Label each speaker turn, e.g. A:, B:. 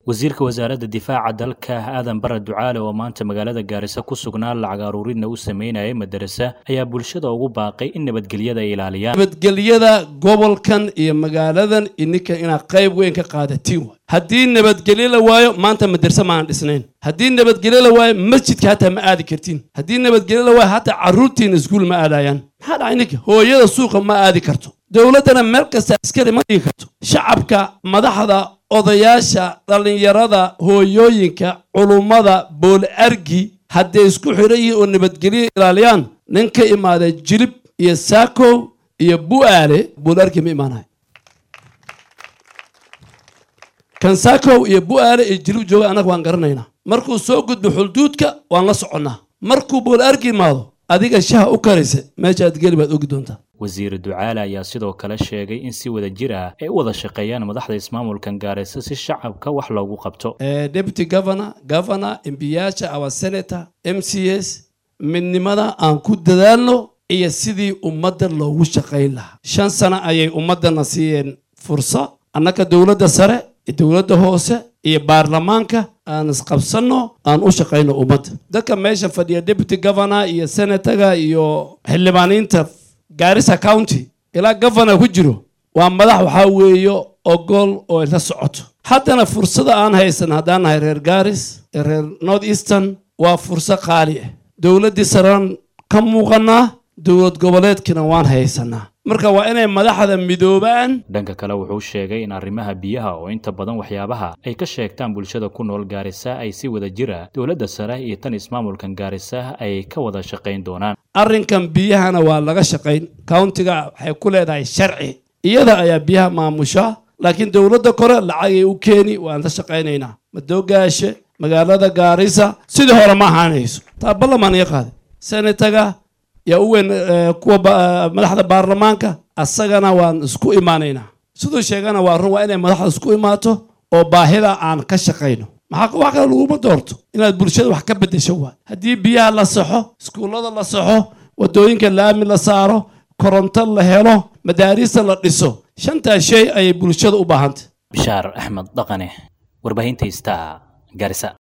A: wasiirka wasaaradda difaaca dalka aadan bare ducaale oo maanta magaalada gaarisa ku sugnaa lacag aruuridna u sameynayay madarasa ayaa bulshada ugu baaqay in nabadgelyada ay ilaaliyaan
B: nabadgelyada gobolkan iyo magaaladan ininka inaad qayb weyn ka qaadatiin waay haddii nabadgelyo la waayo maanta madarse maanan dhisnayn haddii nabadgelyo la waayo masjidka hataa ma aadi kartiin haddii nabadgelyo la waayo hataa carruurtiina iskuul ma aadayaan maxaa dhacay ninka hooyada suuqa ma aadi karto dowladdana meel kasta askari ma dhigi karto shacabka madaxda odayaasha dhallinyarada hooyooyinka culummada bool argi hadday isku xidhan yihiin oo nabadgelyo ilaaliyaan nin ka imaaday jilib iyo saakow iyo bu'aale bool argi ma imaanayo kan saakow iyo bu'aale iyo jilib jooga annaga waan garanaynaa markuu soo gudbo xulduudka waan la soconnaa markuu bool argi imaado adiga shaha u karaysa meesha aad geli baad ogi doontaa
A: wasiir ducaale ayaa sidoo kale sheegay in si wada jir ah ay u wada shaqeeyaan madaxda ismaamulkan gaaraysa si shacabka wax loogu qabto
B: deputy governor governor embiyaasha our senator m c s midnimada aan ku dadaalno iyo sidii ummadda loogu shaqayn lahaa shan sano ayay ummaddana siiyeen fursa annaka dowladda sare dowladda hoose iyo baarlamaanka aan isqabsanno aan u shaqayno ummadda dadka meesha fadhiya deputy governor iyo senataga iyo xildhibaaniinta gaarisa county ilaa governor ku jiro waa madax waxaa weeyo ogol oo la socoto haddana fursada aan haysan haddaan nahay reer gaaris ee reer north eastern waa furso qaali ah dowladdii saraan ka muuqannaa dowlad goboleedkina waan haysanaa marka waa inay madaxda midoobaan
A: dhanka kale wuxuu sheegay in arrimaha biyaha oo inta badan waxyaabaha ay ka sheegtaan bulshada ku nool gaarisa ay si wada jira dowladda sare iyo tan ismaamulkan gaarisa ay ka wada shaqayn doonaan
B: arrinkan biyahana waa laga shaqayn countiga waxay ku leedahay sharci iyada ayaa biyaha maamusha laakiin dowladda kore lacagay u keeni waan la shaqaynaynaa madoogaashe magaalada gaarisa sidii hore ma ahaanayso taa ballamaan iga qaaday senataga yaa u weyn kuwa madaxda baarlamaanka asagana waan isku imaanaynaa siduu sheegana waa run waa inay madaxda isku imaato oo baahida aan ka shaqayno maxaa wax kale laguma doorto inaad bulshada wax ka beddesho waay haddii biyaha la saxo iskuullada la saxo waddooyinka laami la saaro koronto la helo madaariista la dhiso shantaas shay ayay bulshada u baahantay
A: bishaar axmed dhaqane warbaahinta star gaarisa